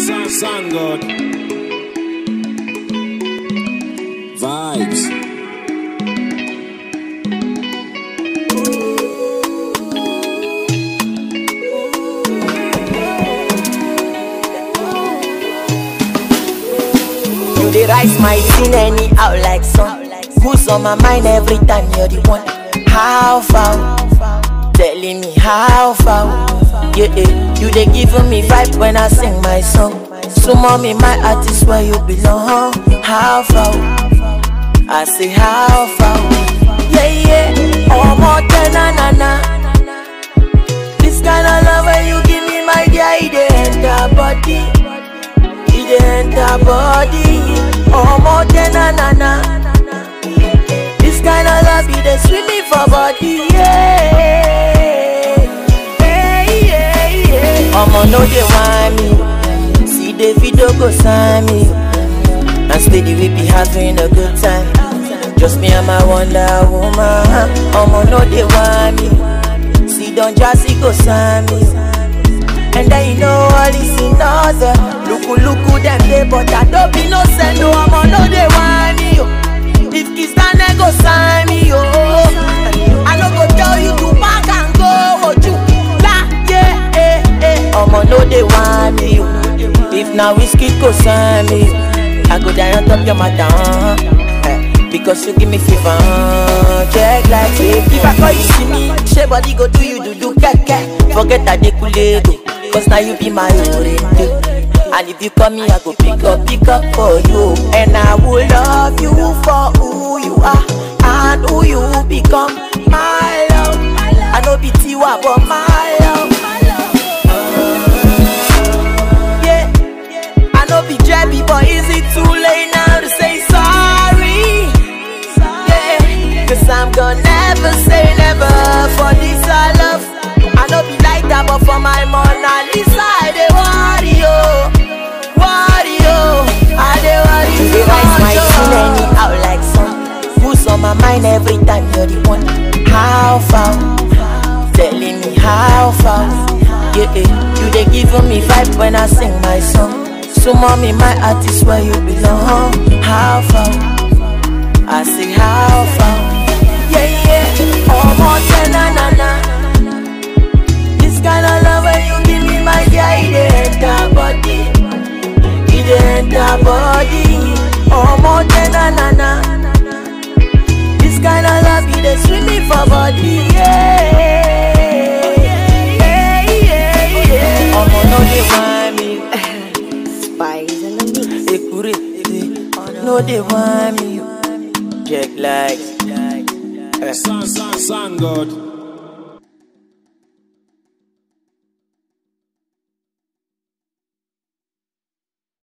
Sun, sun God. Vibes. You dey rise my sin anyhow like sun. Who's on my mind every time you're the one? How far? Telling me how far? Yeah, yeah. you dey giving me vibe when I sing my song. So mommy, my heart is where you belong. How far? I say how far? Yeah, yeah. Oh, more than na na na. This kind of love when you give me, my dear, it dey enter body. It dey enter body. Oh, more than na na na. This kind of love, it dey sweet me for body. Yeah. Hey, yeah, yeah. Omo no dey whine me. See the video go sign me. And steady we be having a good time. Just me and my wonder woman. Omo no dey whine me. See don jazzy go sign me. And then you know all is in order. Luku luku them dey, but I don't be no send no. Omo no dey whine me yo. If kiss down they go sign me yo. I no go tell you to pack and go. Oju la yeah eh eh. Omo no dey whine me yo. If na whiskey go sign me, I go die on top your madam. Eh, Because you give me fever, check like say If I call you see me, she body go do you do do keke Forget that they could go, cause now you be my oriente And if you call me, I go pick up, pick up for you And I will love you for who you are And who you become, my love I know be Tiwa, but my love yeah. I know be jabby, but is it too late now to say sorry? Yeah, cause I'm gonna never say never for this I love. I know be like that, but for my Mona Lisa, I dey worry, oh, worry, oh, I dey worry. You dey rise my sin anyhow like sun. Who's on my mind every time you're the one? How far? Telling me how far? Yeah, yeah. you dey giving me vibe when I sing my song. So mommy, my heart is where you belong. How far? I say how far? Yeah, yeah. Oh, more than na na na. This kind of love when you give me, my dear, it dey enter body. It dey enter body. Oh, more than na na na. This kind of love, it dey sweet me for body. Yeah. Yeah, yeah, yeah. Omo no dey whine me. Spies in the mix. Ekure, no dey whine me. Check like. Sun, sun, sun God.